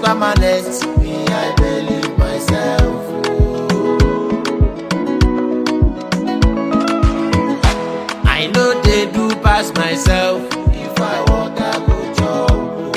permanent. Me, I believe myself. I know they do pass myself. If I walk, I go chop.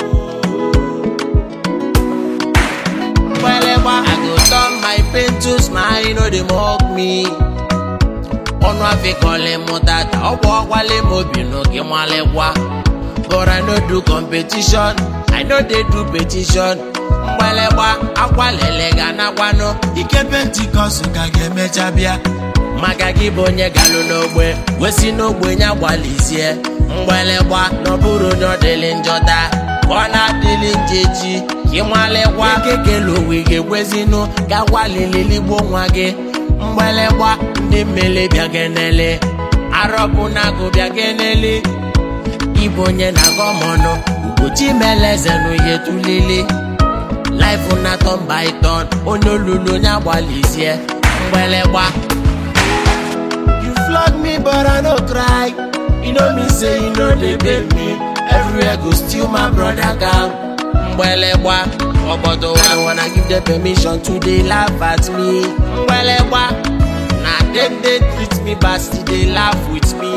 Wherever I go turn my pain to smile, you know they mock me. ọnụ afịkọlị mụ tata ọgwụ ọgwalị m obi nụ gị nwalikwa but i no do competition i no dey do petition mgbalịgba akwalele ga nakwanụ ike pentikọst ka ga-emecha bịa maka gị bụ onye galụ n'ogbe wesi n'ogbe nya gbalizie mgbalịgba n'ọbụrụ onye ọdịlị njọta ka ọ na-adịlị njeji ka ịmalịkwa kekele owe ga-egwezinụ ga-agwalileligbo nwa gị mgbalịgba ndị mmele bịa genele arọbụ na-agụ bịa genele ịbụ onye na-agọ m ọnụ ugochi meleze n'ihe tulili laịfụ na tọn by tọn onye olulu onye agbalizie mgbịlịgba you flog me but i no cry you know me say you no dey pay me everywhere go still my brother calm mgbịlịgba obodo I wanna give them permission to dey laugh at me mgbịlịgba na dem dey treat me bad still dey laugh with me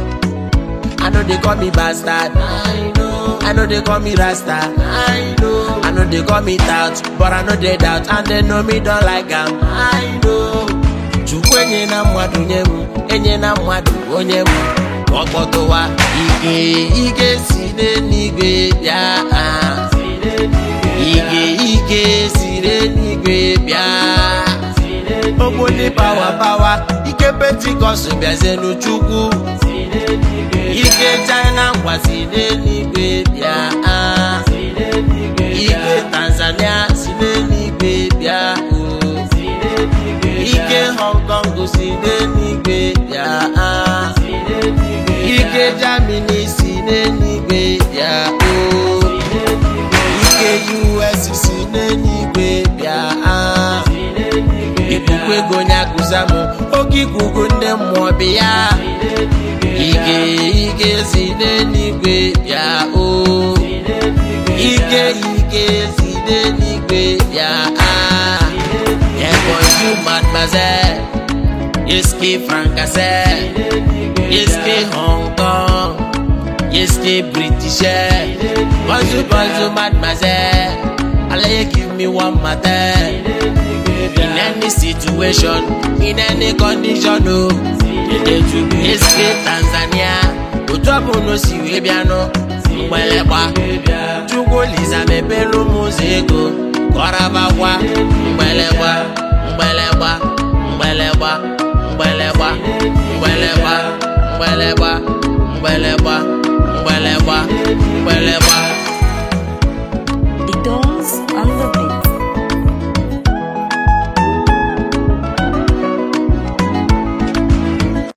I know they call me bastard. I know. I know they call me Rasta. I know. I know they call me tout, but I know they doubt, and they know me don't like am. I know. Chukwu enye na mmadụ nye m, enye na mmadụ onye m. Ọkpọtụwa ike ike si n'eluigwe bịa. ah. Ike ike si n'eluigwe bịa. Ogboli pawa pawa, ike pentikọst bịazie n'Chukwu. ike china ngwa si n'eluigwe bịa ah. ike tanzania si n'eluigwe bịa oh. ike hong kong si n'eluigwe bịa ah. ike germany si n'eluigwe bịa oh. ike us si n'eluigwe bịa ah. ikuku ego onye akụza m oge ikuku ndị mmụọ bịa ike ike si n'eluigwe bịa o ike ike si n'eluigwe bịa ah ebonyi mademoiselle iske francais iske hong kong iske british bonjour bonjour mademoiselle alaye give me one matter in any situation in any condition o. Eske Tanzania otu ọbụla o si wee bịanụ mgbịlịgba Chukwu Olisa mepere ụmụ ụzọ ego kọrabakwa mgbịlịgba mgbịlịgba mgbịlịgba mgbịlịgba mgbịlịgba mgbịlịgba mgbịlịgba mgbịlịgba mgbịlịgba